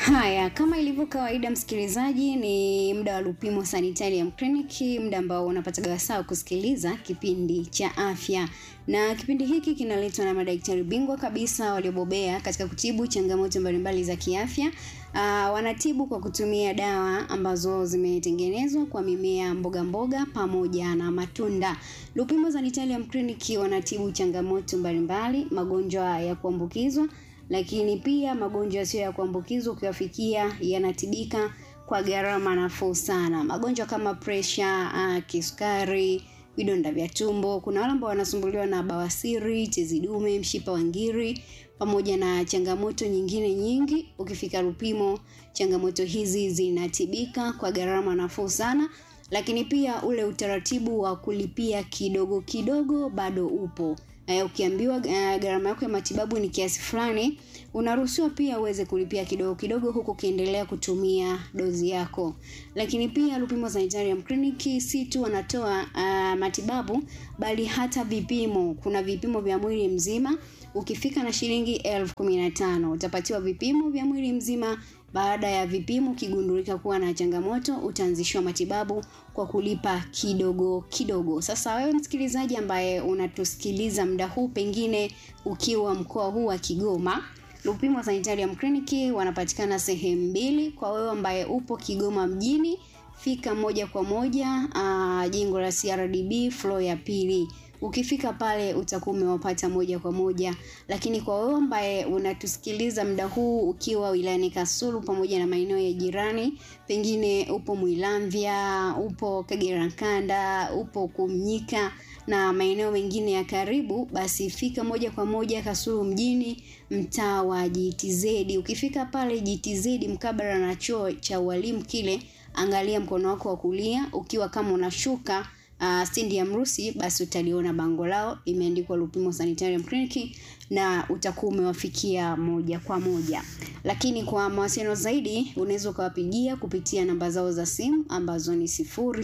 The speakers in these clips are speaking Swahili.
Haya, kama ilivyo kawaida, msikilizaji, ni muda wa Lupimo Sanitarium Clinic, muda ambao unapata wasaa kusikiliza kipindi cha afya, na kipindi hiki kinaletwa na madaktari bingwa kabisa waliobobea katika kutibu changamoto mbalimbali za kiafya. Uh, wanatibu kwa kutumia dawa ambazo zimetengenezwa kwa mimea, mboga mboga pamoja na matunda. Lupimo Sanitarium Clinic wanatibu changamoto mbalimbali, magonjwa ya kuambukizwa lakini pia magonjwa yasiyo ya kuambukizwa ukiwafikia yanatibika kwa gharama nafuu sana. Magonjwa kama presha, uh, kisukari, vidonda vya tumbo. Kuna wale ambao wanasumbuliwa na bawasiri, tezi dume, mshipa wa ngiri pamoja na changamoto nyingine nyingi. Ukifika Lupimo, changamoto hizi zinatibika kwa gharama nafuu sana, lakini pia ule utaratibu wa kulipia kidogo kidogo bado upo. Uh, ukiambiwa uh, gharama yako ya matibabu ni kiasi fulani, unaruhusiwa pia uweze kulipia kidogo kidogo, huku ukiendelea kutumia dozi yako. Lakini pia Lupimo Sanitarium Clinic si tu wanatoa uh, matibabu bali hata vipimo. Kuna vipimo vya mwili mzima. Ukifika na shilingi elfu kumi na tano utapatiwa vipimo vya mwili mzima. Baada ya vipimo ukigundulika kuwa na changamoto, utaanzishwa matibabu kwa kulipa kidogo kidogo. Sasa wewe msikilizaji ambaye unatusikiliza muda huu, pengine ukiwa mkoa huu wa Kigoma, Lupimo Sanitarium Clinic wanapatikana sehemu mbili. Kwa wewe ambaye upo Kigoma mjini, fika moja kwa moja uh, jengo la CRDB floor ya pili. Ukifika pale utakuwa umewapata moja kwa moja, lakini kwa wewe ambaye unatusikiliza muda huu ukiwa wilayani Kasulu pamoja na maeneo ya jirani, pengine upo Mwilamvya, upo Kagera Nkanda, upo Kumnyika na maeneo mengine ya karibu, basi fika moja kwa moja Kasulu mjini, mtaa wa GTZ. Ukifika pale GTZ mkabala na chuo cha ualimu kile, angalia mkono wako wa kulia, ukiwa kama unashuka Uh, stendi ya Mrusi basi utaliona bango lao limeandikwa Lupimo Sanitarium Clinic na utakuwa umewafikia moja kwa moja. Lakini kwa mawasiliano zaidi unaweza ukawapigia kupitia namba zao za simu ambazo ni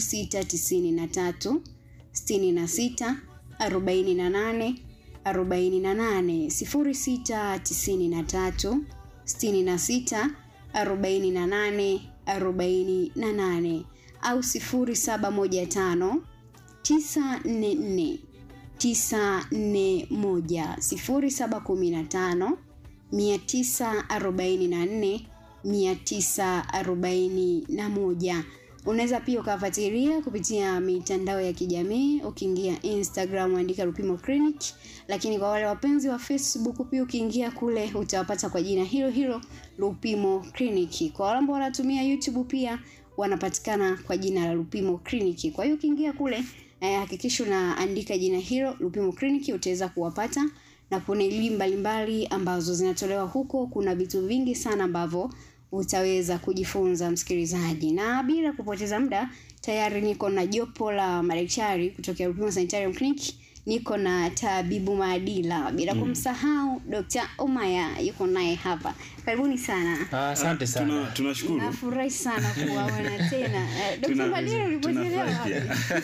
0693 66 48 48 0693 66 48 48 au 0715 944 941 0715 944 941. Unaweza pia ukafuatilia kupitia mitandao ya kijamii ukiingia Instagram andika Lupimo Clinic, lakini kwa wale wapenzi wa Facebook pia ukiingia kule utawapata kwa jina hilo hilo Lupimo Clinic. Kwa wale ambao wanatumia YouTube pia wanapatikana kwa jina la Lupimo Clinic. Kwa hiyo ukiingia kule hakikisha eh, unaandika jina hilo Lupimo Clinic utaweza kuwapata, na kuna elimu mbalimbali ambazo zinatolewa huko. Kuna vitu vingi sana ambavyo utaweza kujifunza msikilizaji, na bila kupoteza muda, tayari niko na jopo la madaktari kutoka Lupimo Sanitarium Clinic. Niko na tabibu Maadila, bila kumsahau Dr. Omaya yuko naye hapa. Karibuni sana. Asante sana. Tunashukuru. Nafurahi sana kuwaona tena. Eh, Dr. Maadila ulipochelewa wapi?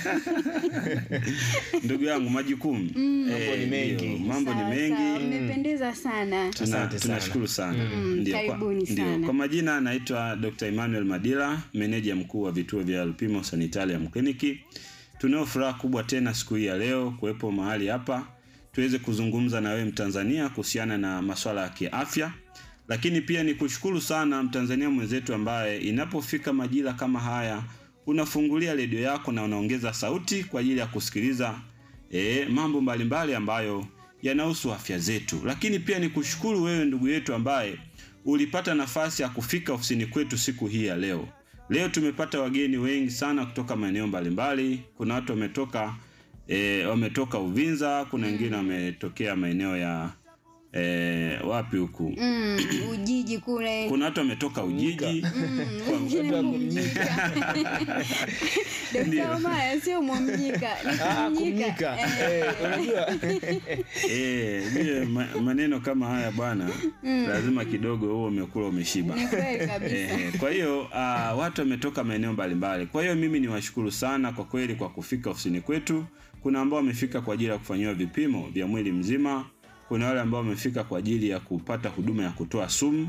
Ndugu yangu majukumu. Mambo ni mengi. ndio, Mambo ni Sawa, sawa, mengi. Mmependeza sana. Tuna- Asante sana. tunashukuru sana. Ndio, kwa- karibuni ndio. sana. Kwa majina anaitwa Dr. Emmanuel Madila, meneja mkuu wa vituo vya Lupimo Sanitarium Clinic. Tunao furaha kubwa tena siku hii ya leo kuwepo mahali hapa tuweze kuzungumza na wewe Mtanzania kuhusiana na masuala ya kiafya, lakini pia ni kushukuru sana Mtanzania mwenzetu ambaye inapofika majira kama haya unafungulia redio yako na unaongeza sauti kwa ajili ya kusikiliza e, mambo mbalimbali ambayo yanahusu afya zetu. Lakini pia ni kushukuru wewe ndugu yetu ambaye ulipata nafasi ya kufika ofisini kwetu siku hii ya leo. Leo tumepata wageni wengi sana kutoka maeneo mbalimbali. Kuna watu wametoka e, wametoka Uvinza, kuna wengine wametokea maeneo ya e, wapi huku Mm, Ujiji kule. kuna watu wametoka Ujiji Kwa- Wengine Mumnyika. Dr. Omaya sio Mumnyika, ni Ah, Kumnyika. kumnyika. Eh, Eh, unajua Eh, vile ma, maneno kama haya bwana, lazima kidogo huo umekula umeshiba. Ni kweli kabisa. Eh, kwa hiyo uh, watu wametoka maeneo mbalimbali. Kwa hiyo mimi niwashukuru sana kwa kweli kwa kufika ofisini kwetu. Kuna ambao wamefika kwa ajili ya kufanyiwa vipimo vya mwili mzima, kuna wale ambao wamefika kwa ajili ya kupata huduma ya kutoa sumu,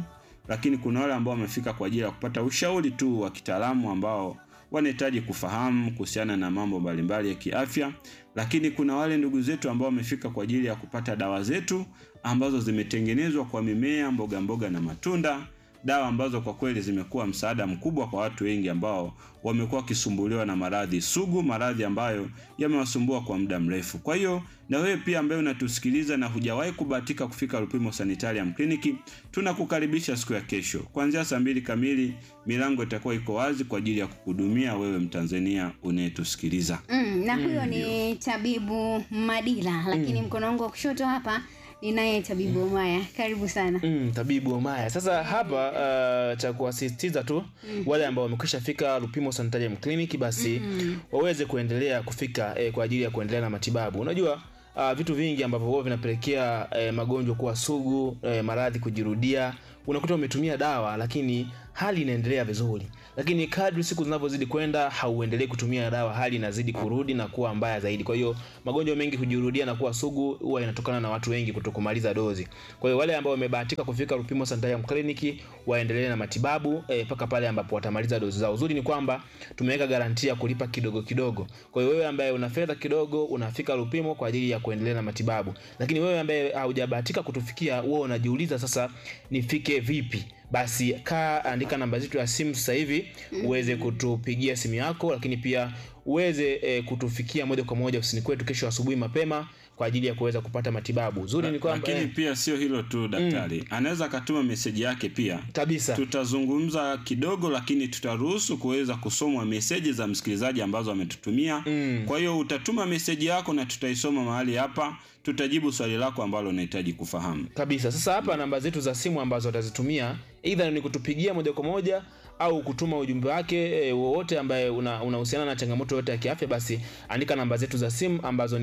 lakini kuna wale ambao wamefika kwa ajili ya kupata ushauri tu wa kitaalamu ambao wanahitaji kufahamu kuhusiana na mambo mbalimbali ya kiafya, lakini kuna wale ndugu zetu ambao wamefika kwa ajili ya kupata dawa zetu ambazo zimetengenezwa kwa mimea, mboga mboga na matunda, dawa ambazo kwa kweli zimekuwa msaada mkubwa kwa watu wengi ambao wamekuwa wakisumbuliwa na maradhi sugu, maradhi ambayo yamewasumbua kwa muda mrefu. Kwa hiyo na wewe pia ambaye unatusikiliza na hujawahi kubahatika kufika Lupimo Sanitarium Clinic, tunakukaribisha siku ya kesho kuanzia saa mbili kamili. Milango itakuwa iko wazi kwa ajili ya kukuhudumia wewe Mtanzania unayetusikiliza. Mm, na huyo ni tabibu Madila, lakini mkono wangu wa kushoto hapa ninaye tabibu Omaya. Karibu sana. Mm, tabibu Omaya. Sasa hapa uh, cha kuwasisitiza tu wale ambao wamekwisha fika Lupimo Sanitarium Clinic basi waweze kuendelea kufika eh, kwa ajili ya kuendelea na matibabu. Unajua uh, vitu vingi ambavyo huwa vinapelekea eh, magonjwa kuwa sugu, eh, maradhi kujirudia, unakuta umetumia dawa lakini hali inaendelea vizuri, lakini kadri siku zinavyozidi kwenda hauendelei kutumia dawa, hali inazidi kurudi na kuwa mbaya zaidi. Kwa hiyo magonjwa mengi kujirudia na kuwa sugu huwa inatokana na watu wengi kutokumaliza dozi. Kwa hiyo wale ambao wamebahatika kufika Lupimo Sanitarium Clinic waendelee na matibabu mpaka eh, pale ambapo watamaliza dozi zao. Uzuri ni kwamba tumeweka garantia kulipa kidogo kidogo. Kwa hiyo wewe ambaye una fedha kidogo unafika Lupimo kwa ajili ya kuendelea na matibabu, lakini wewe ambaye haujabahatika kutufikia, wewe unajiuliza sasa, nifike vipi? Basi kaa andika namba zetu ya simu sasa hivi uweze kutupigia simu yako, lakini pia uweze e, kutufikia moja kwa moja ofisini kwetu kesho asubuhi mapema kwa ajili ya kuweza kupata matibabu. Zuri ni kwamba Lakini eh, pia sio hilo tu daktari, anaweza akatuma meseji yake pia kabisa tutazungumza kidogo, lakini tutaruhusu kuweza kusomwa meseji za msikilizaji ambazo ametutumia. Kwa hiyo utatuma meseji yako na tutaisoma mahali hapa, tutajibu swali lako ambalo unahitaji kufahamu. kabisa. Sasa hapa namba zetu za simu ambazo watazitumia either ni kutupigia moja kwa moja au kutuma ujumbe wake e, wowote ambaye unahusiana una na changamoto yote ya kiafya, basi andika namba zetu za simu ambazo ni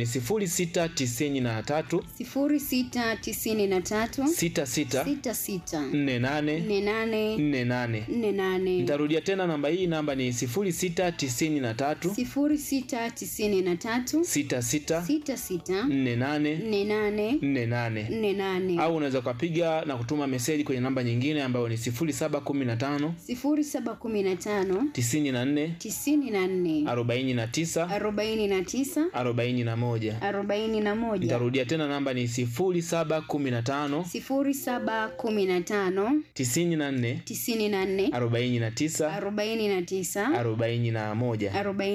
0693 0693 66 66 48 48 48. 48 Nitarudia tena namba hii, namba ni 0693 0693 66 66 48 48 48 48 au unaweza ukapiga na kutuma meseji kwenye namba nyingine ambayo ni 0715 0715 94 94 49 49 41. 41 Nitarudia tena namba ni 0715 0715 94 94 49 49 41.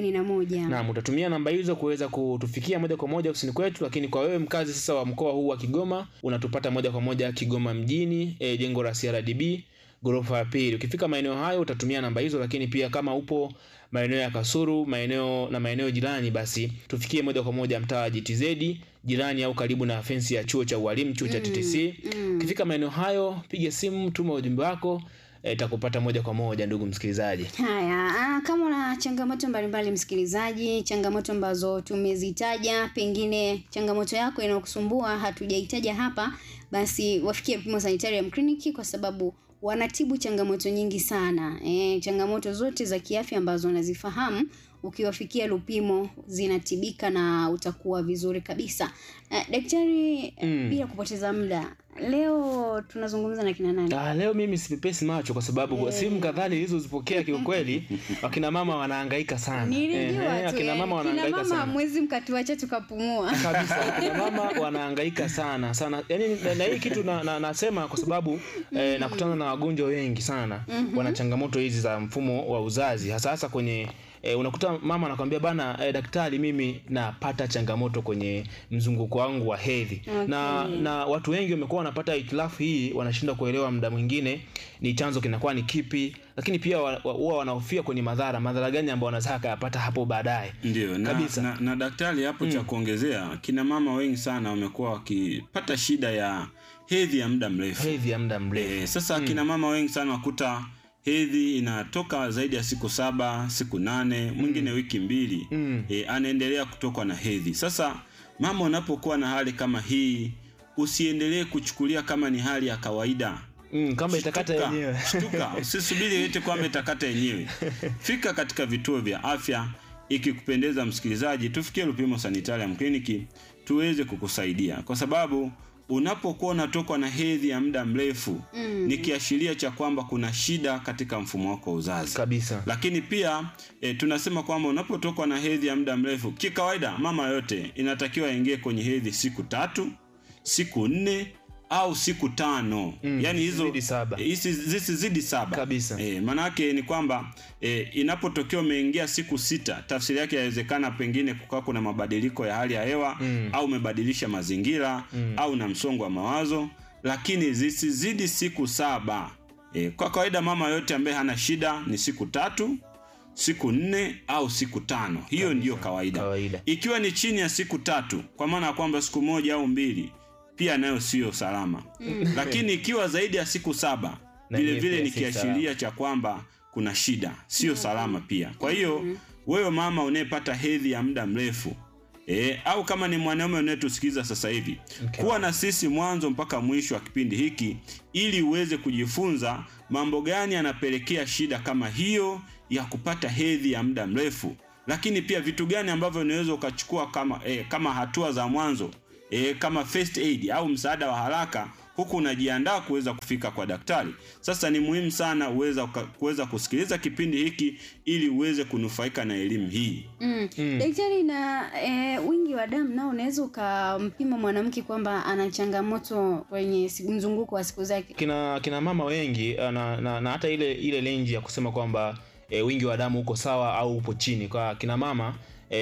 41 Naam, utatumia namba hizo kuweza kutufikia moja kwa moja ofisini kwetu, lakini kwa wewe mkazi sasa wa mkoa huu wa Kigoma unatupata moja kwa moja Kigoma mjini, e, jengo la CRDB ghorofa ya pili. Ukifika maeneo hayo utatumia namba hizo, lakini pia kama upo maeneo ya Kasuru, maeneo na maeneo jirani, basi tufikie moja kwa moja mtaa wa GTZ jirani au karibu na fensi ya chuo cha ualimu, chuo cha TTC. Ukifika maeneo hayo, piga simu, tuma ujumbe wako itakupata moja kwa moja ndugu msikilizaji. Haya, ah, kama una changamoto mbalimbali msikilizaji, changamoto ambazo tumezitaja, pengine changamoto yako inayokusumbua hatujaitaja hapa, basi wafikie Lupimo Sanitarium Clinic kwa sababu wanatibu changamoto nyingi sana. E, changamoto zote za kiafya ambazo unazifahamu ukiwafikia Lupimo zinatibika na utakuwa vizuri kabisa. Eh, daktari, Mm. bila kupoteza muda, leo tunazungumza na kina nani? Ah, leo mimi sipepesi macho kwa sababu simu kadhaa nilizozipokea kiukweli, wakina mama wanahangaika sana. Nilijua Ehe, tu akina yani, mama kina wanahangaika mama sana. mwezi mkatuacha tukapumua. kabisa akina mama wanahangaika sana sana yani, na, na hii kitu na, na, nasema kwa sababu eh, nakutana na wagonjwa wengi sana wana changamoto hizi za mfumo wa uzazi hasa hasa kwenye E, unakuta mama anakwambia bana e, daktari mimi napata changamoto kwenye mzunguko wangu wa hedhi na, na watu wengi wamekuwa wanapata hitilafu hii wanashindwa kuelewa muda mwingine ni chanzo kinakuwa ni kipi lakini pia wa- wa- huwa wanahofia kwenye madhara madhara gani ambayo wanaweza akayapata hapo baadaye Ndio na, Kabisa. na, na daktari hapo cha kuongezea, kina mama wengi sana wamekuwa wakipata shida ya hedhi ya muda mrefu. hedhi ya muda mrefu E, sasa kina mama wengi sana wakuta hedhi inatoka zaidi ya siku saba, siku nane, mwingine wiki mbili Mm. e, anaendelea kutokwa na hedhi. Sasa mama, unapokuwa na hali kama hii, usiendelee kuchukulia kama ni hali ya kawaida. mm, kama itakata Shtuka, yenyewe shtuka, usisubiri eti kwamba itakata yenyewe. Fika katika vituo vya afya, ikikupendeza msikilizaji, tufikie Lupimo Sanitarium Clinic tuweze kukusaidia, kwa sababu unapokuwa unatokwa na hedhi ya muda mrefu mm. ni kiashiria cha kwamba kuna shida katika mfumo wako wa uzazi kabisa lakini pia e, tunasema kwamba unapotokwa na hedhi ya muda mrefu kikawaida mama yote inatakiwa aingie kwenye hedhi siku tatu siku nne au siku tano Mm, yani hizo zisizidi saba. e, isi- zisizidi saba Kabisa. e, maanaake ni kwamba e, inapotokea umeingia siku sita tafsiri yake yawezekana pengine kukaa kuna mabadiliko ya hali ya hewa Mm. au umebadilisha mazingira Mm. au na msongo wa mawazo lakini zisizidi siku saba e, kwa kawaida mama yote ambaye hana shida ni siku tatu siku nne au siku tano hiyo ndiyo kawaida. Kawaida. ikiwa ni chini ya siku tatu kwa maana ya kwamba siku moja au mbili pia nayo siyo salama lakini ikiwa zaidi ya siku saba Na vile hiyo vile pia ni si kiashiria cha kwamba kuna shida sio salama pia kwa hiyo wewe mama unayepata hedhi ya muda mrefu E, au kama ni mwanaume unayetusikiliza sasa hivi Okay. kuwa na sisi mwanzo mpaka mwisho wa kipindi hiki ili uweze kujifunza mambo gani yanapelekea shida kama hiyo ya kupata hedhi ya muda mrefu lakini pia vitu gani ambavyo unaweza ukachukua kama, e, kama hatua za mwanzo e, kama first aid au msaada wa haraka huku unajiandaa kuweza kufika kwa daktari sasa ni muhimu sana uweza uka- kuweza kusikiliza kipindi hiki ili uweze kunufaika na elimu hii Mm. Daktari, na e, wingi wa damu nao unaweza ukampima mwanamke kwamba ana changamoto kwenye siku- mzunguko wa siku zake. kina kina mama wengi uh, na, na, na hata ile ile lenji ya kusema kwamba e, wingi wa damu uko sawa au upo chini kwa kina mama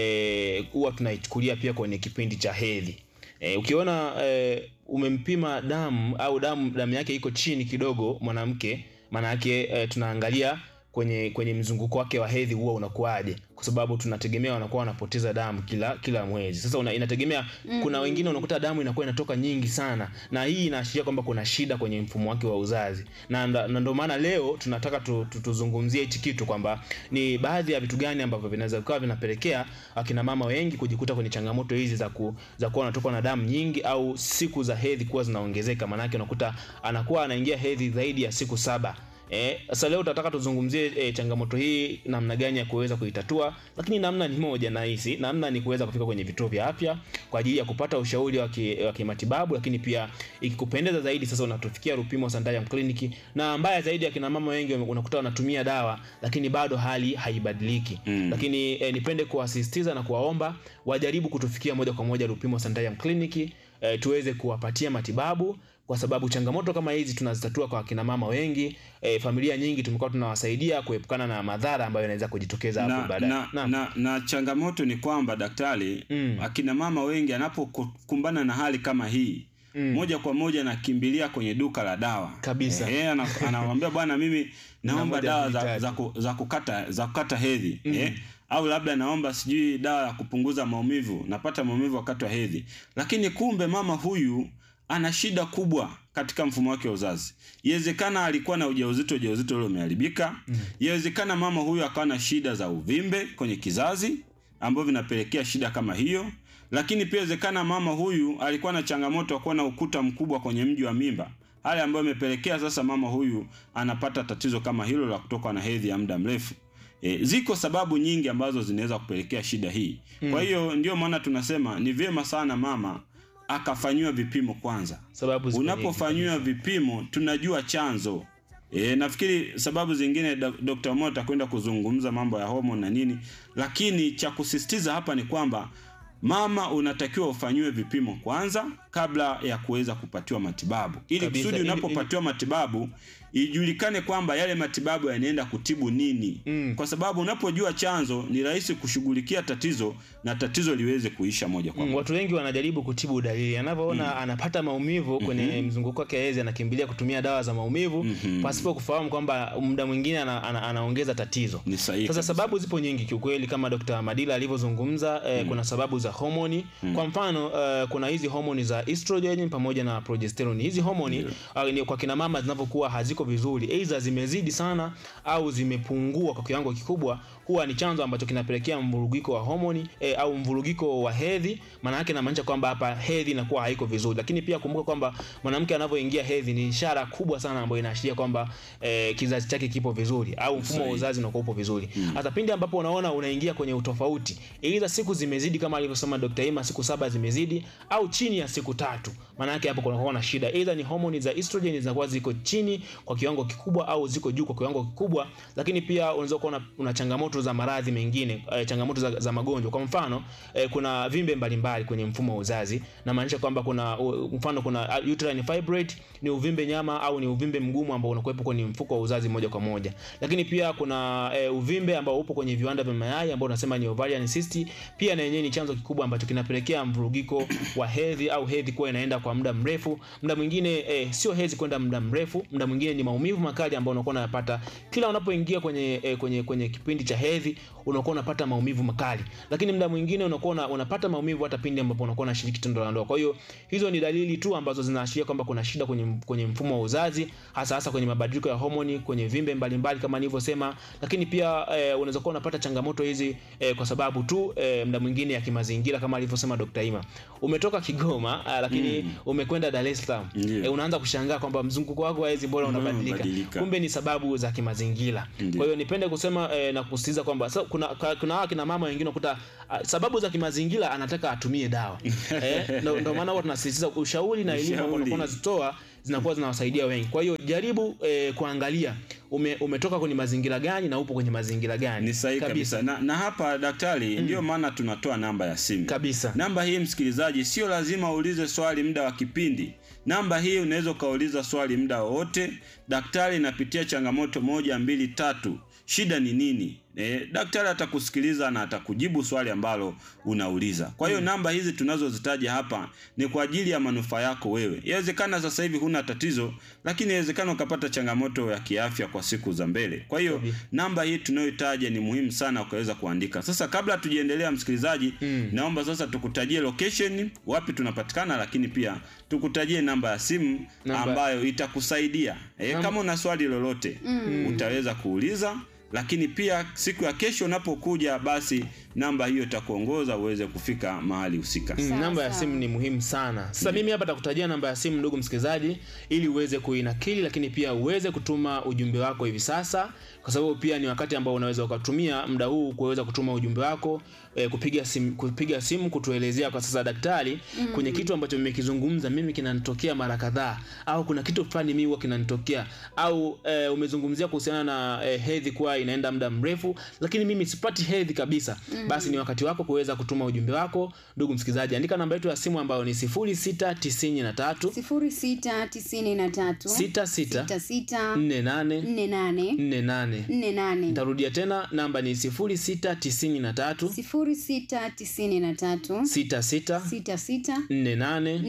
eh, huwa tunaichukulia pia kwenye kipindi cha hedhi e, ukiona e, umempima damu au damu damu yake iko chini kidogo mwanamke maana yake e, tunaangalia kwenye kwenye mzunguko wake wa hedhi huwa unakuwaje kwa sababu tunategemea wanakuwa wanapoteza damu kila kila mwezi sasa una, inategemea mm. kuna wengine unakuta damu inakuwa inatoka nyingi sana na hii inaashiria kwamba kuna shida kwenye mfumo wake wa uzazi na nda- na ndio maana leo tunataka tu, tu, tuzungumzie hichi kitu kwamba ni baadhi ya vitu gani ambavyo vinaweza kuwa vinapelekea akina mama wengi kujikuta kwenye changamoto hizi za ku, za kuwa wanatokwa na damu nyingi au siku za hedhi kuwa zinaongezeka maanake unakuta anakuwa anaingia hedhi zaidi ya siku saba Eh, sasa leo tutataka tuzungumzie eh, changamoto hii namna gani ya kuweza kuitatua, lakini namna ni moja na hisi, namna ni kuweza kufika kwenye vituo vya afya kwa ajili ya kupata ushauri wa ki- wa kimatibabu, lakini pia ikikupendeza zaidi sasa unatufikia Rupimo Sanitarium Clinic, na mbaya zaidi akina mama wengi wame- unakuta wanatumia dawa lakini bado hali haibadiliki. Mm. Lakini eh, nipende kuwasisitiza na kuwaomba wajaribu kutufikia moja kwa moja Rupimo Sanitarium Clinic eh, tuweze kuwapatia matibabu kwa sababu changamoto kama hizi tunazitatua kwa akina mama wengi e, familia nyingi tumekuwa tunawasaidia kuepukana na madhara ambayo yanaweza kujitokeza hapo na, baadaye. na, Naam. na, na changamoto ni kwamba daktari Mm. akina mama wengi anapokumbana na hali kama hii Mm. moja kwa moja anakimbilia kwenye duka la dawa Kabisa. eh, ana- anamwambia bwana mimi naomba moja, dawa mbili, za, tatu. za, ku, za kukata za kukata hedhi eh, au labda naomba sijui dawa ya kupunguza maumivu napata maumivu wakati wa hedhi lakini kumbe mama huyu ana shida kubwa katika mfumo wake wa uzazi iwezekana alikuwa na ujauzito ujauzito ule umeharibika iwezekana mama huyu akawa na shida za uvimbe kwenye kizazi ambavyo vinapelekea shida kama hiyo lakini pia inawezekana mama huyu alikuwa na changamoto ya kuwa na ukuta mkubwa kwenye mji wa mimba hali ambayo imepelekea sasa mama huyu anapata tatizo kama hilo la kutoka na hedhi ya muda mrefu E, ziko sababu nyingi ambazo zinaweza kupelekea shida hii kwa hiyo ndio maana tunasema ni vyema sana mama akafanyiwa vipimo kwanza Sababu ziko nyingi unapofanyiwa vipimo tunajua chanzo E, nafikiri sababu zingine Dok- Dr. Mo atakwenda kuzungumza mambo ya homoni na nini, lakini cha kusisitiza hapa ni kwamba mama unatakiwa ufanyiwe vipimo kwanza kabla ya kuweza kupatiwa matibabu, ili Kabisa, kusudi ili- unapopatiwa matibabu ijulikane kwamba yale matibabu yanaenda kutibu nini Mm. kwa sababu unapojua chanzo ni rahisi kushughulikia tatizo na tatizo liweze kuisha moja kwa Mm, moja. watu wengi wanajaribu kutibu dalili anavyoona anapata maumivu kwenye mzunguko wake wa hedhi anakimbilia kutumia dawa za maumivu pasipo kufahamu kwamba muda mwingine ana, ana, anaongeza tatizo Ni sahihi sasa kabisa. sababu zipo nyingi kiukweli kama Dr. Madila alivyozungumza eh, kuna sababu za homoni kwa mfano eh, kuna hizi homoni za estrogen pamoja na progesterone hizi homoni ah, ni kwa kina mama zinapokuwa haziko vizuri aidha zimezidi sana au zimepungua kwa kiwango kikubwa huwa ni chanzo ambacho kinapelekea mvurugiko wa homoni eh, au mvurugiko wa hedhi maana yake inamaanisha kwamba hapa hedhi inakuwa haiko vizuri lakini pia kumbuka kwamba mwanamke anavyoingia hedhi ni ishara kubwa sana ambayo inaashiria kwamba eh, kizazi chake kipo vizuri au mfumo wa Sahihi. uzazi unakuwa upo vizuri hata pindi ambapo unaona unaingia kwenye utofauti aidha siku zimezidi kama alivyosema Dr. Ima siku saba zimezidi au chini ya siku tatu maana yake hapo kunakuwa na shida, either ni homoni za estrogen zinakuwa ziko chini kwa kiwango kikubwa au ziko juu kwa kiwango kikubwa, lakini pia unaweza kuwa una, una changamoto za maradhi mengine eh, changamoto za, za magonjwa. Kwa mfano eh, kuna vimbe mbalimbali kwenye mfumo wa uzazi, na maanisha kwamba kuna uh, mfano kuna uterine fibroid, ni uvimbe nyama au ni uvimbe mgumu ambao unakuwepo kwenye mfuko wa uzazi moja kwa moja, lakini pia kuna eh, uvimbe ambao upo kwenye viwanda vya mayai ambao unasema ni ovarian cyst, pia na yenyewe ni chanzo kikubwa ambacho kinapelekea mvurugiko wa hedhi au hedhi kuwa inaenda kwa muda mrefu. Muda mwingine eh, sio hedhi kwenda muda mrefu, muda mwingine ni maumivu makali ambayo unakuwa unayapata kila unapoingia kwenye, eh, kwenye kwenye kipindi cha hedhi, unakuwa unapata maumivu makali, lakini muda mwingine unakuwa una, unapata maumivu hata pindi ambapo unakuwa unashiriki tendo la ndoa. Kwa hiyo hizo ni dalili tu ambazo zinaashiria kwamba kuna shida kwenye, kwenye mfumo wa uzazi, hasa hasa kwenye mabadiliko ya homoni, kwenye vimbe mbalimbali kama nilivyosema, lakini pia eh, unaweza kuwa unapata changamoto hizi eh, kwa sababu tu eh, muda mwingine ya kimazingira kama alivyosema Dr. Ima. Umetoka Kigoma ah, lakini mm. umekwenda Dar es Salaam Ndiyo. eh, unaanza kushangaa kwamba mzunguko wako wa hedhi bora Mbona unabadilika, unabadilika? kumbe ni sababu za kimazingira. Ndiyo. Kwa hiyo nipende kusema eh, na kusisitiza kwamba so, kuna ka- kuna hawa kina mama wengine ukuta ah, sababu za kimazingira anataka atumie dawa eh, ndo, ndo maana huwa tunasisitiza ushauri na elimu ambao Ushauri. unakuwa unazitoa zinakuwa zinawasaidia wengi. Kwa hiyo jaribu eh, kuangalia ume, umetoka kwenye mazingira gani na upo kwenye mazingira gani. Ni sahihi kabisa. Na, na hapa daktari, ndio maana tunatoa namba ya simu Kabisa. Namba hii msikilizaji, sio lazima uulize swali muda wa kipindi. Namba hii unaweza ukauliza swali muda wowote. Daktari inapitia changamoto moja, mbili, tatu, shida ni nini? E, daktari atakusikiliza na atakujibu swali ambalo unauliza. Kwa hiyo namba hizi tunazozitaja hapa ni kwa ajili ya manufaa yako wewe. Inawezekana sasa hivi huna tatizo, lakini inawezekana ukapata changamoto ya kiafya kwa siku za mbele. Kwa hiyo Sabi. namba hii tunayoitaja ni muhimu sana ukaweza kuandika. Sasa kabla tujiendelea, msikilizaji, naomba sasa tukutajie location wapi tunapatikana, lakini pia tukutajie namba ya simu Namba- ambayo itakusaidia e, Namba- kama una swali lolote utaweza kuuliza, lakini pia siku ya kesho unapokuja, basi namba hiyo itakuongoza uweze kufika mahali husika. Mm, Sawa, namba ya sawa. simu ni muhimu sana. Sasa mimi hapa takutajia namba ya simu ndugu msikilizaji, ili uweze kuinakili, lakini pia uweze kutuma ujumbe wako hivi sasa, kwa sababu pia ni wakati ambao unaweza ukatumia muda huu kuweza kutuma ujumbe wako eh, kupiga simu, kupiga simu kutuelezea kwa sasa daktari, kwenye kitu ambacho mmekizungumza mimi kinanitokea mara kadhaa, au kuna kitu fulani mimi huwa kinanitokea, au eh, umezungumzia kuhusiana na eh, hedhi kuwa inaenda muda mrefu, lakini mimi sipati hedhi kabisa. Basi ni wakati wako kuweza kutuma ujumbe wako, ndugu msikilizaji. Andika namba yetu ya simu ambayo ni 0693 sifuri sita tisini na tatu 66 sita sita 48 nne nane 48. nne nane Nitarudia tena namba ni 0693 sifuri sita tisini na tatu 66 sita sita 48 nne nane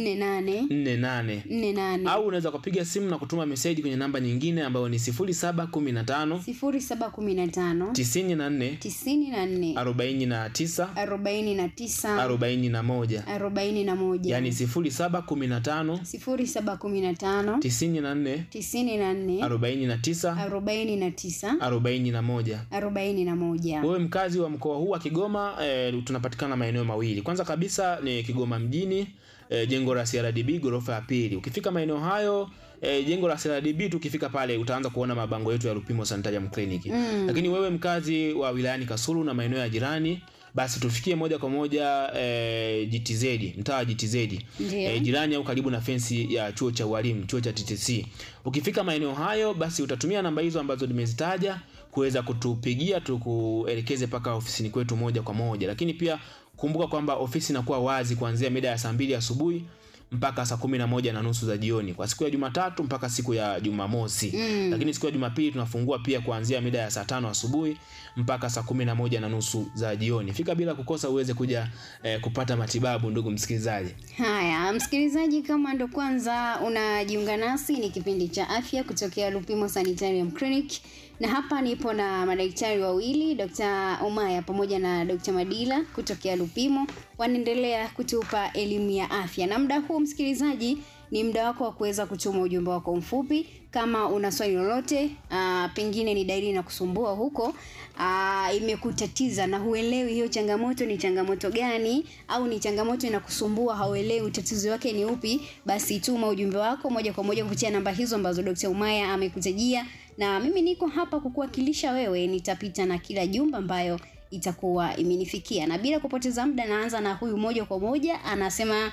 48 nne nane au unaweza kupiga simu na kutuma meseji kwenye namba nyingine ambayo ni 0715 sifuri saba kumi na tano 94 tisini na nne 49 arobaini na tisa 41 arobaini na moja yani 0715 sifuri saba kumi na tano 94 tisini na nne 49 arobaini na tisa 41 arobaini na moja wewe mkazi wa mkoa huu wa Kigoma e, tunapatikana maeneo mawili. Kwanza kabisa ni Kigoma mjini e, jengo la CRDB ghorofa ya pili. Ukifika maeneo hayo e, jengo la CRDB tu ukifika pale utaanza kuona mabango yetu ya Lupimo Sanitarium Clinic. Mm. Lakini wewe mkazi wa wilayani Kasulu na maeneo ya jirani basi tufikie moja kwa moja e, GTZ mtaa wa GTZ Ndiyo. e, jirani au karibu na fensi ya chuo cha ualimu chuo cha TTC. Ukifika maeneo hayo, basi utatumia namba hizo ambazo nimezitaja kuweza kutupigia tukuelekeze mpaka ofisini kwetu moja kwa moja. Lakini pia kumbuka kwamba ofisi inakuwa wazi kuanzia mida ya saa mbili asubuhi mpaka saa kumi na moja na nusu za jioni kwa siku ya Jumatatu mpaka siku ya Jumamosi. Mm. Lakini siku ya Jumapili tunafungua pia kuanzia mida ya saa tano asubuhi mpaka saa kumi na moja na nusu za jioni. Fika bila kukosa uweze kuja eh, kupata matibabu, ndugu msikilizaji. Haya, msikilizaji, kama ndo kwanza unajiunga nasi, ni kipindi cha afya kutokea Lupimo Sanitarium Clinic, na hapa nipo na madaktari wawili, Dr. Umaya pamoja na Dr. Madila kutokea Lupimo, wanaendelea kutupa elimu ya afya, na muda huu msikilizaji ni muda wako wa kuweza kutuma ujumbe wako mfupi kama una swali lolote uh, pengine ni dalili na kusumbua huko uh, imekutatiza na huelewi hiyo changamoto ni changamoto gani au ni changamoto inakusumbua hauelewi tatizo wake ni upi basi tuma ujumbe wako moja kwa moja kupitia namba hizo ambazo Dr. Umaya amekutajia na mimi niko hapa kukuwakilisha wewe nitapita na kila jumba ambayo itakuwa imenifikia. Na bila kupoteza muda, naanza na huyu moja kwa moja, anasema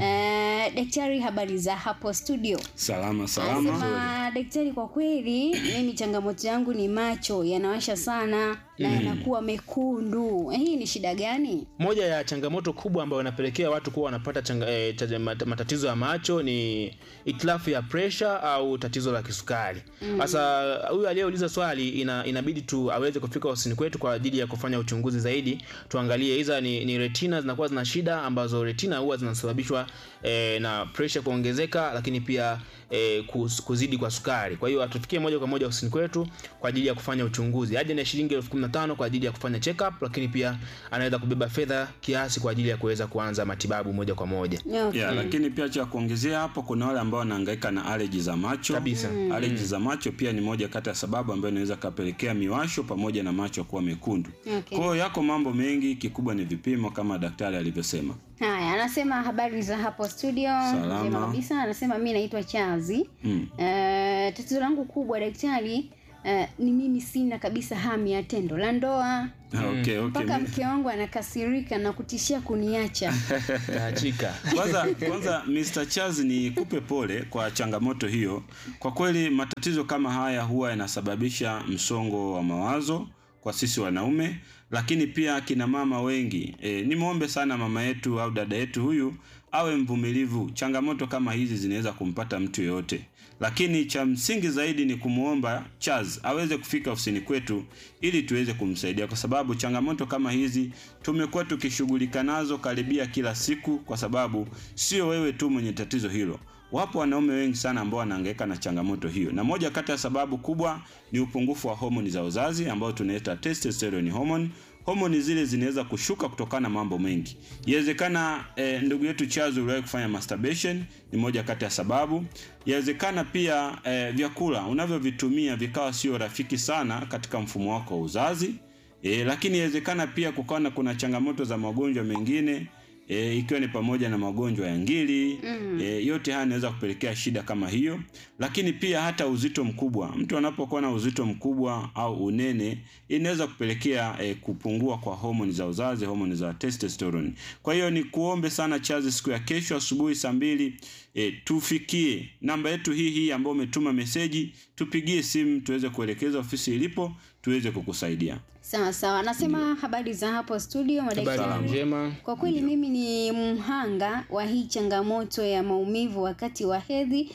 eh, daktari, habari za hapo studio? Salama salama. Anasema daktari, kwa kweli mimi changamoto yangu ni macho yanawasha sana na yanakuwa mekundu. Hii ni shida gani? moja ya changamoto kubwa ambayo inapelekea watu kuwa wanapata changa, e, chaja- mat- matatizo ya macho ni itilafu ya presha au tatizo la kisukari sasa huyu aliyeuliza swali ina, inabidi tu aweze kufika ofisini kwetu kwa ajili ya kufanya uchunguzi zaidi tuangalie hiza ni, ni retina zinakuwa zina shida ambazo retina huwa zinasababishwa e, na presha kuongezeka lakini pia e, kus- kuzidi kwa sukari kwa hiyo atufikie moja kwa moja ofisini kwetu kwa ajili ya kufanya uchunguzi aje na shilingi elfu kumi na tano kwa ajili ya kufanya check up lakini pia anaweza kubeba fedha kiasi kwa ajili ya kuweza kuanza matibabu moja kwa moja Okay. Yeah, lakini pia cha kuongezea hapo kuna wale ambao wanahangaika na allergy za macho. Kabisa. Allergy za macho pia ni moja kati ya sababu ambayo inaweza kapelekea miwasho pamoja na macho kuwa mekundu. Okay. Kwa hiyo yako mambo mengi, kikubwa ni vipimo kama daktari alivyosema. Haya, anasema habari za hapo studio. Salama. Njema kabisa. Anasema mi naitwa Chazi. Mm. Eh, tatizo langu kubwa daktari, eh, ni mimi sina kabisa hamu ya tendo la ndoa Ah, Okay, okay. mpaka mke wangu anakasirika na kutishia kuniacha. tahachika kwanza kwanza Mr. Charles ni kupe pole kwa changamoto hiyo. Kwa kweli matatizo kama haya huwa yanasababisha msongo wa mawazo kwa sisi wanaume, lakini pia kina mama wengi. E, nimwombe sana mama yetu au dada yetu huyu awe mvumilivu. Changamoto kama hizi zinaweza kumpata mtu yoyote, lakini cha msingi zaidi ni kumwomba Charles aweze kufika ofisini kwetu ili tuweze kumsaidia, kwa sababu changamoto kama hizi tumekuwa tukishughulika nazo karibia kila siku, kwa sababu sio wewe tu mwenye tatizo hilo. Wapo wanaume wengi sana ambao wanahangaika na changamoto hiyo, na moja kati ya sababu kubwa ni upungufu wa homoni za uzazi ambao tunaita testosterone hormone. Homoni zile zinaweza kushuka kutokana na mambo mengi. Inawezekana eh, ndugu yetu Chazo uliwahi kufanya masturbation, ni moja kati ya sababu. Inawezekana pia eh, vyakula unavyovitumia vikawa sio rafiki sana katika mfumo wako wa uzazi. E, lakini inawezekana pia kukawa na kuna changamoto za magonjwa mengine e, ikiwa ni pamoja na magonjwa ya ngiri mm. e, yote haya yanaweza kupelekea shida kama hiyo, lakini pia hata uzito mkubwa. Mtu anapokuwa na uzito mkubwa au unene inaweza kupelekea e, kupungua kwa homoni za uzazi, homoni za testosterone. Kwa hiyo ni kuombe sana Chazi, siku ya kesho asubuhi saa mbili e, tufikie namba yetu hii hii ambayo umetuma meseji, tupigie simu tuweze kuelekeza ofisi ilipo tuweze kukusaidia. Sawa sawa. Anasema habari za hapo studio habari madaktari. njema Kwa kweli mimi ni mhanga wa hii changamoto ya maumivu wakati wa hedhi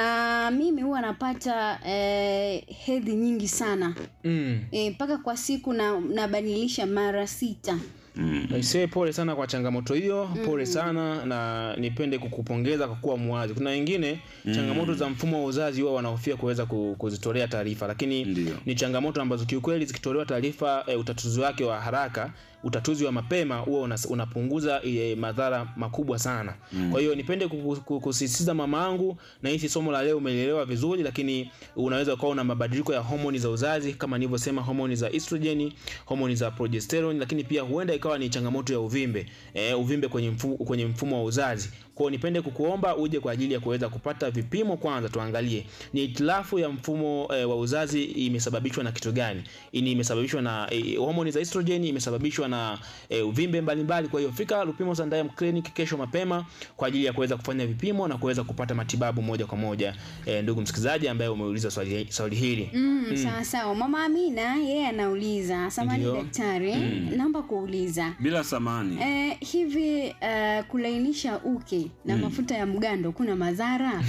na mimi huwa napata eh, hedhi nyingi sana mm. Eh, mpaka kwa siku na nabadilisha mara sita. Aisee, pole sana kwa changamoto hiyo, pole sana na nipende kukupongeza kwa kuwa muwazi. Kuna wengine changamoto za mfumo wa uzazi huwa wanahofia kuweza ku- kuzitolea taarifa, lakini Ndio. ni changamoto ambazo kiukweli zikitolewa taarifa e, utatuzi wake wa haraka utatuzi wa mapema huwa unas- unapunguza e, madhara makubwa sana kwa hiyo nipende kuku- ku- kusisitiza mama yangu na hisi somo la leo umelielewa vizuri lakini unaweza ukawa una mabadiliko ya homoni za uzazi kama nilivyosema homoni za estrogen homoni za progesterone lakini pia huenda ikawa ni changamoto ya uvimbe e, uvimbe kwenye, mfu, kwenye mfumo wa uzazi kwa hiyo nipende kukuomba uje kwa ajili ya kuweza kupata vipimo kwanza tuangalie ni itilafu ya mfumo e, wa uzazi imesababishwa na kitu gani ini imesababishwa na e, homoni za estrogen imesababishwa na e, uvimbe mbalimbali kwa hiyo fika Lupimo Sanitarium Clinic kesho mapema kwa ajili ya kuweza kufanya vipimo na kuweza kupata matibabu moja kwa moja e, ndugu msikilizaji ambaye umeuliza swali, swali hili Mm, sawa sawa. Mama Amina yeye anauliza, samani Ndio. daktari, naomba kuuliza bila samani Eh, hivi eh, kulainisha uke na mafuta ya mgando kuna madhara?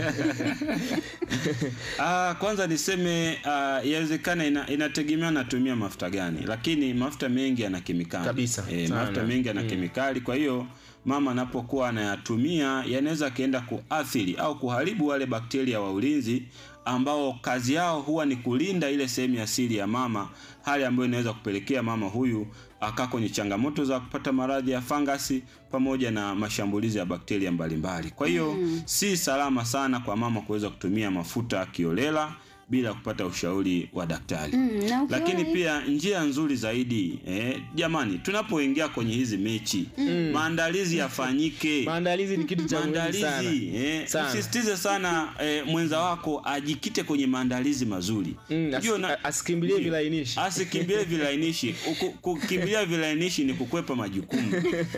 Ah, kwanza niseme ah, yawezekana ina, inategemea natumia mafuta gani, lakini mafuta mengi yana kemikali Kabisa, e, sana. mafuta mengi yana kemikali. Kwa hiyo mama anapokuwa anayatumia yanaweza akaenda kuathiri au kuharibu wale bakteria wa ulinzi ambao kazi yao huwa ni kulinda ile sehemu ya siri ya mama, hali ambayo inaweza kupelekea mama huyu akaa kwenye changamoto za kupata maradhi ya fangasi pamoja na mashambulizi ya bakteria mbalimbali. Kwa hiyo si salama sana kwa mama kuweza kutumia mafuta kiolela bila kupata ushauri wa daktari Mm, na ukiona lakini hivi- pia njia nzuri zaidi eh, jamani tunapoingia kwenye hizi mechi maandalizi yafanyike maandalizi ni kitu cha muhimu sana maandalizi eh, Sana. usisitize sana eh, mwenza wako ajikite kwenye maandalizi mazuri Mm, asi- Unajua na- asikimbilie Ndio. vilainishi asikimbilie vilainishi Uku- kukimbilia vilainishi ni kukwepa majukumu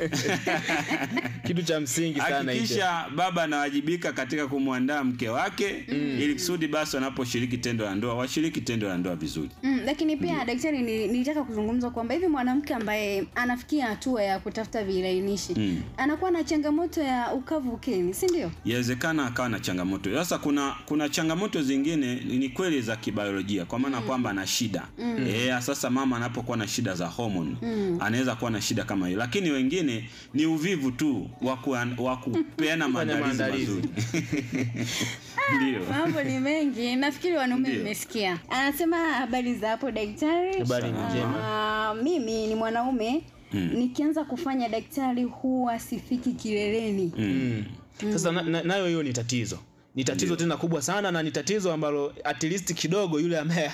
kitu cha msingi sana hicho hakikisha baba anawajibika katika kumwandaa mke wake ili kusudi basi wanaposhiriki tendo la ndoa washiriki tendo la ndoa vizuri Mm, lakini pia daktari, ni- nilitaka kuzungumza kwamba hivi mwanamke ambaye anafikia hatua ya kutafuta vilainishi Mm. anakuwa na changamoto ya ukavu ukeni, si ndio? yawezekana akawa na changamoto sasa kuna kuna changamoto zingine ni kweli za kibiolojia kwa maana kwamba ana shida mm. e, sasa mama anapokuwa na shida za homoni mm. anaweza kuwa na shida kama hiyo lakini wengine ni uvivu tu wa kuan- wa kupeana maandalizi maandalizi. mazuri ndio Mambo ni mengi, nafikiri wanaume Ndio. mmesikia. Anasema habari za hapo daktari. Habari ni njema. Ah, mimi ni mwanaume nikianza kufanya daktari huwa sifiki kileleni. Mm. sasa na- na- nayo hiyo ni tatizo ni tatizo tena kubwa sana na ni tatizo ambalo at least kidogo yule ambaye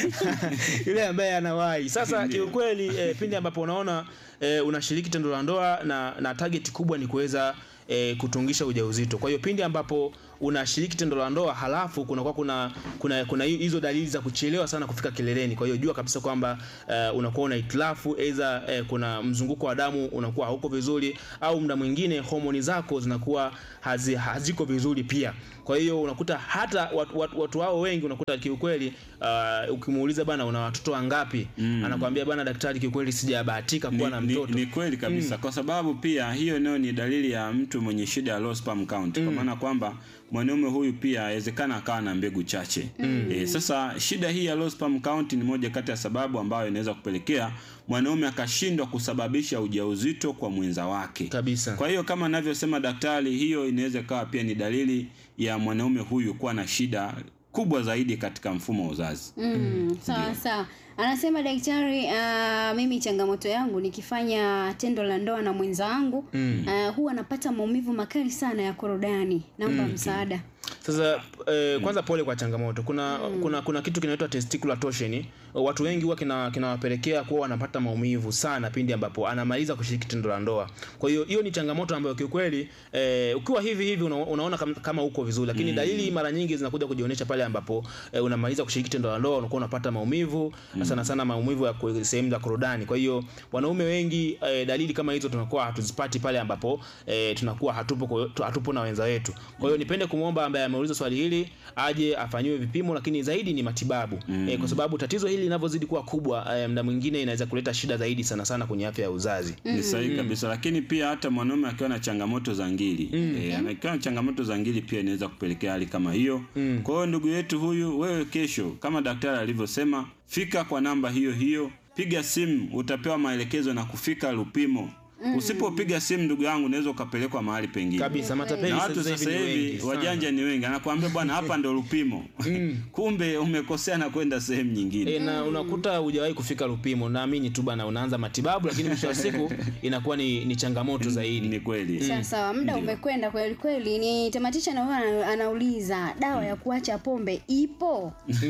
yule ambaye anawahi sasa Ndio. kiukweli eh, pindi ambapo unaona eh, unashiriki tendo la ndoa na, na target kubwa ni kuweza eh, kutungisha ujauzito kwa hiyo pindi ambapo unashiriki tendo la ndoa halafu kunakuwa kuna kuna kuna hi- hizo dalili za kuchelewa sana kufika kileleni kwa hiyo jua kabisa kwamba uh, unakuwa una hitilafu aidha uh, kuna mzunguko wa damu unakuwa hauko vizuri au muda mwingine homoni zako zinakuwa hazi, haziko vizuri pia kwa hiyo unakuta hata watu, watu, watu wao wengi unakuta kiukweli uh, ukimuuliza bana una watoto wangapi mm. anakwambia bana daktari kiukweli sijabahatika kuwa na ni, mtoto ni, ni kweli kabisa kwa sababu pia hiyo nayo ni dalili ya mtu mwenye shida ya low sperm count kwa maana kwamba mwanaume huyu pia awezekana akawa na mbegu chache e, sasa shida hii ya low sperm count ni moja kati ya sababu ambayo inaweza kupelekea mwanaume akashindwa kusababisha ujauzito kwa mwenza wake kabisa kwa hiyo kama anavyosema daktari hiyo inaweza ikawa pia ni dalili ya mwanaume huyu kuwa na shida kubwa zaidi katika mfumo wa uzazi Mm, sawa sawa. Anasema daktari, uh, mimi changamoto yangu nikifanya tendo la ndoa na mwenza wangu mm. uh, huwa napata maumivu makali sana ya korodani. Naomba msaada. Sasa eh, kwanza pole kwa changamoto. Kuna kuna kuna kitu kinaitwa testicular torsion. Watu wengi huwa kina kinawapelekea kuwa wanapata maumivu sana pindi ambapo anamaliza kushiriki tendo la ndoa. Kwa hiyo hiyo ni changamoto ambayo kiukweli eh, ukiwa hivi hivi una, unaona kama, kama uko vizuri lakini dalili mara nyingi zinakuja kujionyesha pale ambapo eh, unamaliza kushiriki tendo la ndoa unakuwa unapata maumivu na sana sana maumivu ya ku- sehemu za korodani. Kwa hiyo wanaume wengi eh, dalili kama hizo tunakuwa hatuzipati pale ambapo eh, tunakuwa hatupo kwa- hatupo na wenza wetu. Kwa hiyo nipende kumwomba ambaye ameuliza swali hili aje afanyiwe vipimo, lakini zaidi ni matibabu mm. eh, kwa sababu tatizo hili linavyozidi kuwa kubwa eh, mda mwingine inaweza kuleta shida zaidi sana sana kwenye afya ya uzazi. ni sahihi kabisa lakini pia hata mwanaume akiwa na changamoto za ngili e, akiwa na changamoto za ngili pia inaweza kupelekea hali kama hiyo kwa hiyo ndugu yetu huyu wewe kesho kama daktari alivyosema fika kwa namba hiyo hiyo piga simu utapewa maelekezo na kufika lupimo usipopiga simu ndugu yangu unaweza ukapelekwa mahali pengine Kabisa matapeli na watu sasa sasa hivi ni wengi hivi sana. wajanja ni wengi anakuambia bwana hapa ndo lupimo kumbe umekosea na kwenda sehemu nyingine E, na unakuta hujawahi kufika Lupimo, naamini tu bana, unaanza matibabu, lakini mwisho wa siku inakuwa ni, ni changamoto zaidi. ni kweli Sawa sawa, muda umekwenda kweli kweli. Ni tamatisha na huyo ana- anauliza dawa ya kuacha pombe ipo?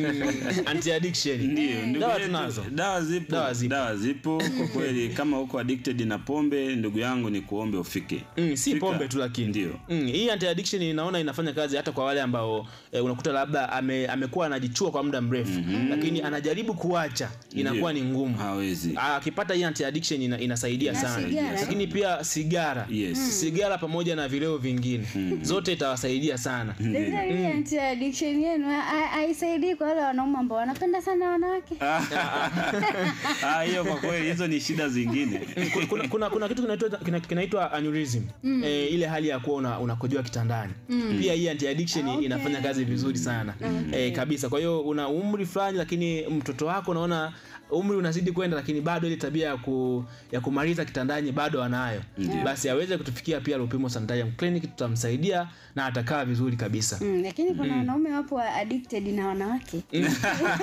Anti addiction Ndio, ndugu dawa yetu, tunazo. dawa zipo, Dawa zipo. dawa zipo kwa kweli. Kama uko addicted na pombe, ndugu yangu, ni kuombe ufike. Mm, si Fika. pombe tu lakini Ndio. mm, hii anti addiction inaona inafanya kazi hata kwa wale ambao e, unakuta labda ame, amekuwa anajichua kwa muda mrefu lakini anajaribu kuacha inakuwa ni ngumu Hawezi. Ah, akipata hii anti addiction ina, inasaidia Na sana sigara, eh? lakini pia sigara Yes. sigara pamoja na vileo vingine zote itawasaidia sana Daktari, hii anti addiction yenu ha- ha- haisaidii kwa wale wanaume ambao wanapenda sana wanawake. Ah, hiyo kwa kweli hizo ni shida zingine. kuna, kuna, kuna, kuna kitu kinaitwa kina- kinaitwa aneurysm eh, ile hali ya kuwa una- unakojoa kitandani pia hii anti addiction Okay. inafanya kazi vizuri sana eh, kabisa kwa hiyo una umri fulani lakini mtoto wako unaona umri unazidi kwenda lakini bado ile tabia ya, ku, ya kumaliza kitandani bado anayo basi aweze kutufikia pia Lupimo Sanitarium Clinic tutamsaidia na atakaa vizuri kabisa Mm, lakini kuna wanaume wapo wa addicted na wanawake.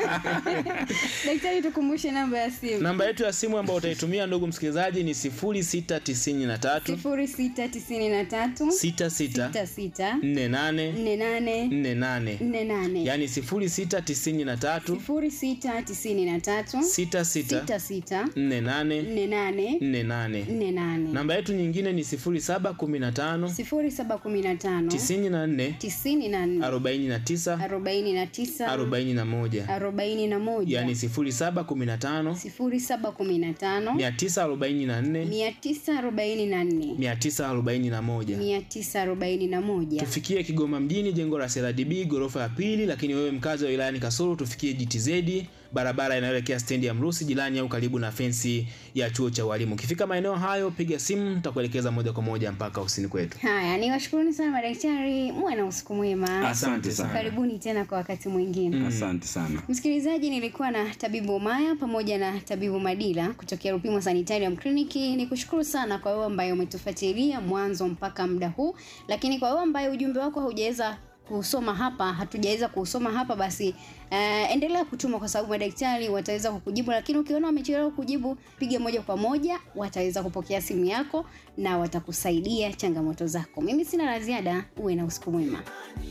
Daktari, tukumbushe namba ya simu. namba yetu ya simu ambayo utaitumia ndugu msikilizaji ni 06 sita tisini na tatu sifuri sita tisini na tatu sita sita sita sita nne nane nne nane nne nane nne nane yaani sifuri sita tisini na tatu sifuri sita tisini na tatu sita sita sita sita nne nane nne nane nne nane nne nane namba yetu nyingine ni sifuri saba kumi na tano sifuri saba kumi na tano tisini na nne tisini na nne arobaini na tisa arobaini na tisa arobaini na moja arobaini na moja yaani sifuri saba kumi na tano sifuri saba kumi na tano mia tisa arobaini na nne mia tisa arobaini na nne mia tisa arobaini na moja mia tisa arobaini na moja tufikie kigoma mjini jengo la crdb ghorofa ya pili lakini wewe mkazi wa wilayani kasulu tufikie gtz barabara inayoelekea stendi ya mrusi jirani au karibu na fensi ya chuo cha walimu ukifika maeneo hayo piga simu tutakuelekeza moja kwa moja mpaka ofisini kwetu haya ni washukuruni sana madaktari muwe na usiku mwema asante sana karibuni tena kwa wakati mwingine asante sana msikilizaji nilikuwa na tabibu maya pamoja na tabibu madila kutokea rupimo sanitarium kliniki ni kushukuru sana kwa wewe ambaye umetufuatilia mwanzo mpaka muda huu lakini kwa wewe ambaye ujumbe wako haujaweza kusoma hapa hatujaweza kusoma hapa basi uh, endelea kutuma kwa sababu madaktari wataweza kukujibu lakini ukiona wamechelewa kujibu piga moja kwa moja wataweza kupokea simu yako na watakusaidia changamoto zako mimi sina la ziada uwe na usiku mwema